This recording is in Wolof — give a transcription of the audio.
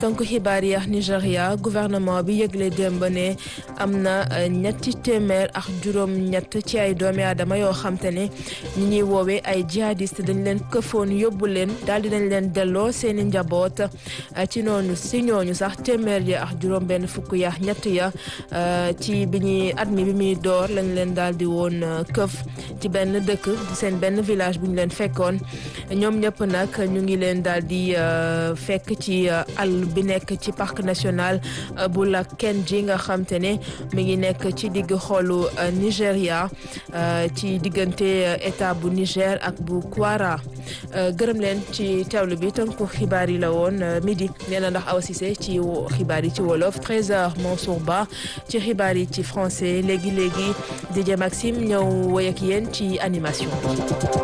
tënk xibaar yi ak Nigéria gouvernement bi yëgle démb ne am na ñetti téeméer ak juróom-ñett ci ay doomi aadama yoo xam te ne ñi ñuy woowee ay jihadiste dañ leen këfoon yóbbu leen daal di dañ leen delloo seeni njaboot ci noonu si ñooñu sax téeméer ya ak juróom-benn fukk ya ñett ya ci bi ñuy at mi bi muy door lañ leen daal di woon këf ci benn dëkk seen benn village bu ñu leen fekkoon ñoom ñëpp nag ñu ngi leen daal di fekk ci àll bi nekk ci parc national bu la Kenji nga xam te ne mi ngi nekk ci digg xoolu Nigéria ci diggante état bu Niger ak bu Kwara gërëm leen ci teewlu bi tënku xibaar yi la woon midi nee na ndax Awa Cissé ci xibaar yi ci wolof 13h Mansour Ba ci xibaar yi ci français léegi léegi DJ Maxime ñëw woy ak yéen ci animation